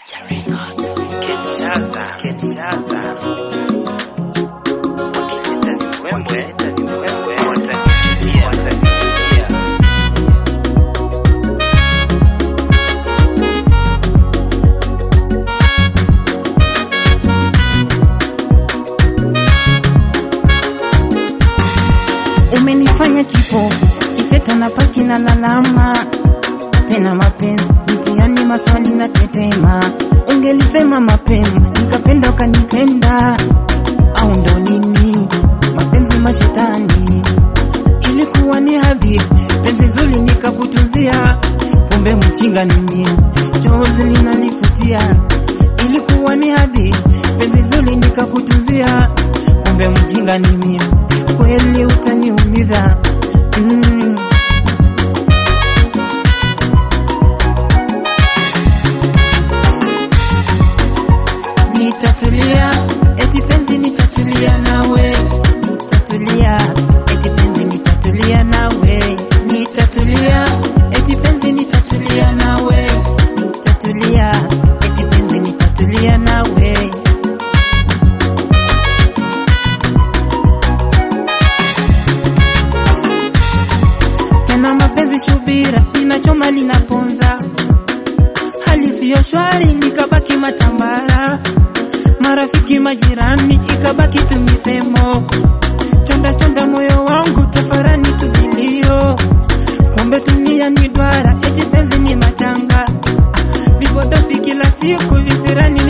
Kinshasa, Kinshasa. Wakileta ni mbwembwe, ni mbwembwe, watanikimbia, watanikimbia. umenifanya kipofu kiseta na paki na lalama tena mapenzi mtihani maswali na tetema ungelisema mapema nikapenda ukanitenda au ndo nini mapenzi mashetani ilikuwa ni hadhi penzi zuri nikakutuzia kumbe mchinga ni mimi chozi linanifutia ilikuwa ni hadhi penzi zuri nikakutuzia kumbe mjinga ni mimi kweli utaniumiza mm. nitatulia eti penzi nitatulia nawe nitatulia eti penzi nitatulia nawe nitatulia eti penzi nitatulia nawe nitatulia eti penzi nitatulia nawe tena mapenzi shubira linachoma linaponza hali siyo shwari nikabaki matambara marafiki majirani ikabaki tumisemo chonda chonda moyo wangu tafarani tuvilio kumbe dunia ni dwara eti penzi ni machanga vipodosi kila siku visirani